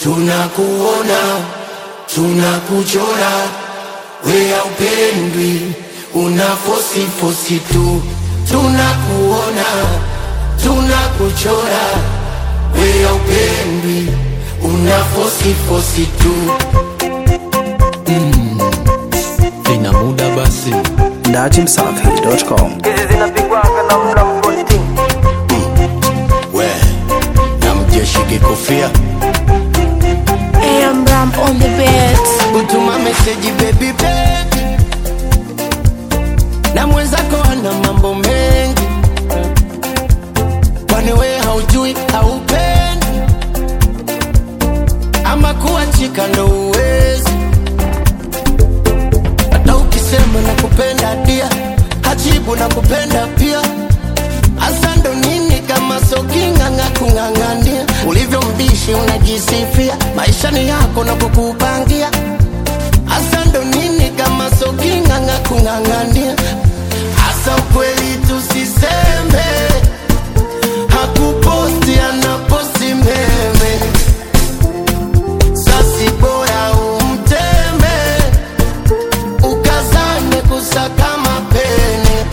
tunakuona, tunakuchora, we haupendwi, una fosi fosi tu, tunakuona, tunakuchora, we haupendwi, una fosi fosi tu. Vina muda basi datimsafi.com hizi zinapigwaga na mla mkonti we na mjeshi kikofia AM Ram on the beat. utuma meseji baby baby na mwenzako ana mambo mengi kwani we haujui haupendi ama kuachika ndo uwezi hata ukisema na kupenda dia hajibu na kupenda pia hasa ndo nini kama soking'ang'a kung'ang'ania ulivyo mbishi unajisifia maisha ni yako na kukupangia hasa ndo nini kama soking'ang'a kung'ang'ania hasa ukweli tusisembe hakuposti anaposti meme sasi bora umteme ukazane kusaka mapene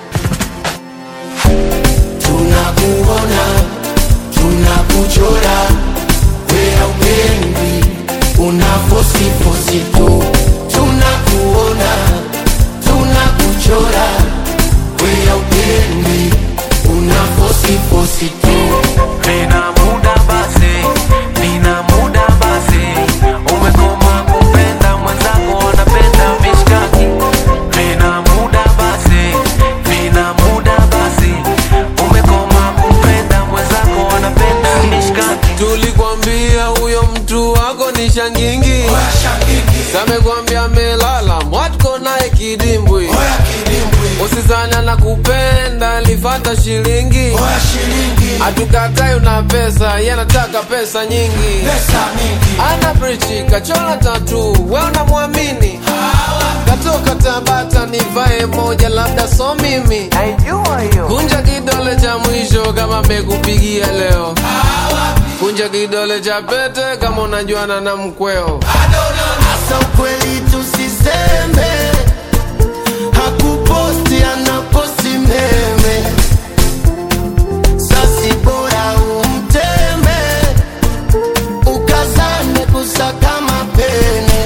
tunakuona tunakuchora we haupendi una fosi fosi tu tunakuona tunakuchora we haupendi una fosi fosi tu nina muda basi nina muda basi umekoma kupenda mwenzako anapenda mishkaki nina muda basi nina muda basi umekoma kupenda mwenzako anapenda mishkaki tulikwambia huyo mtu wako ni shangingi samekwambia melala mwatko naye kidimbwi usizana na kupenda lifata shilingi hatukatai una pesa yanataka pesa nyingi ana brichi kachola tatu we unamwamini katoka tabata nivae moja labda so mimi naijua hiyo kunja kidole cha mwisho kama mekupigia leo kunja kidole cha pete kama unajuana na mkweo hasa ukweli tusisembe hakuposti anaposti meme sasi bora umteme ukazane kusaka mapene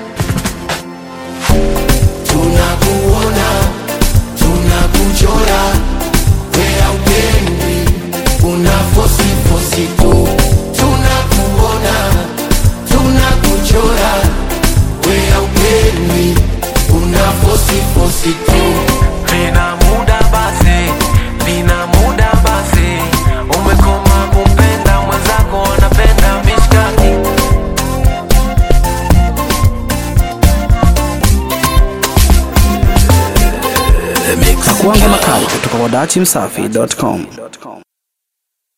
tunakuona tunakuchora we haupendi una fosi fosi tu tunakuona tunakuchora we haupendi una fosi fosi tu nina muda basi nina muda basi umekoma kupenda mwenzako anapenda mishkaki Pakuango makali kutoka kwa datimsafi.com